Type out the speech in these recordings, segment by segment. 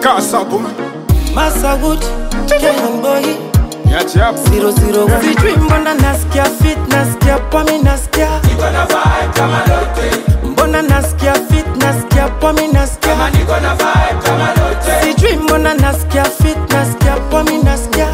Kasabu. Massa Wood, Kenyan boy Yeah, chap. 001 Sijui mbona nasikia fit, nasikia pomi, nasikia Mbona nasikia fit, nasikia pomi, nasikia Sijui mbona nasikia fit, nasikia pomi, nasikia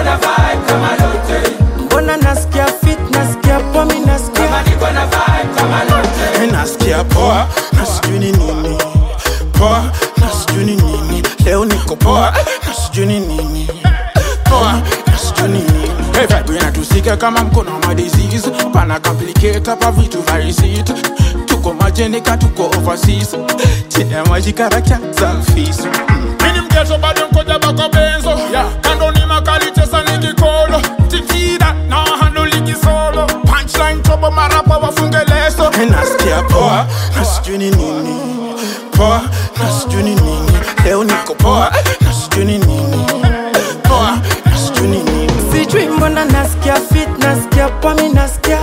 Mbona nasikia fit, nasikia pomi, nasikia Eh, nasikia poa na sijui ni nini poa na sijui ni nini leo niko poa na sijui ni nini poa na sijui ni nini Hey, vibe inatusika kama mkono wa disease pana complicate hapa vitu vaisit tuko majenika tuko overseas chini ya maji karakya selfies Mini mkesho bado mkoja bako benzo yeah. Kando ni makali chesa ni kikolo Tikida na handle ligi solo Punchline trouble marapa wafunge leso Eh, nasikia poa na sijui ni nini poa na sijui ni nini leo niko poa na sijui ni nini poa na sijui ni nini Sijui mbona nasikia fit, nasikia pomi, nasikia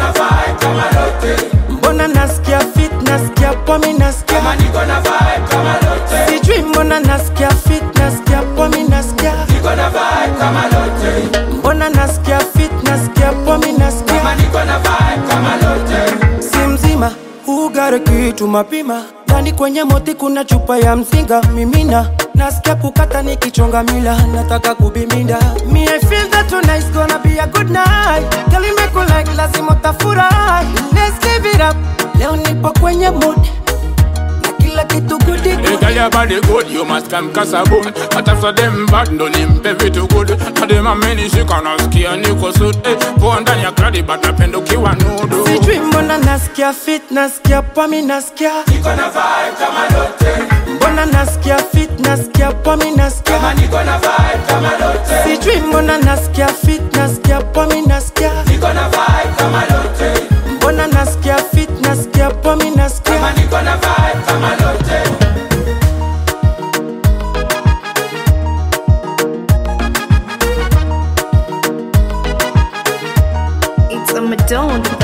Mbona nasikia fit, nasikia pomi, nasikia Sijui mbona nasikia fit, nasikia pomi, nasikia Mbona nasikia fit, nasikia pomi, nasikia Si mzima, ugare kitu mapima ndani kwenye moti kuna chupa ya mzinga mimina nasikia kukata nikichonga mila nataka kubiminda me I feel that tonight's gonna be a good night Girl, you make me like lazima utafurahi let's give it up leo nipo kwenye mood na kila kitu goody Hey, good girl, your body good, you must come kasabun But after them bad, ndo nimpe vitu good Na dem amenishika nasikia niko suit hey, Poa ndani ya kradi, but napenda ukiwa nudu sijui mbona nasikia fit nasikia pomi nasikia mbona nasikia fit nasikia pomi nasikia sijui mbona nasikia fit nasikia pomi nasikia mbona nasikia fit nasikia pomi nasikia It's a Madonna.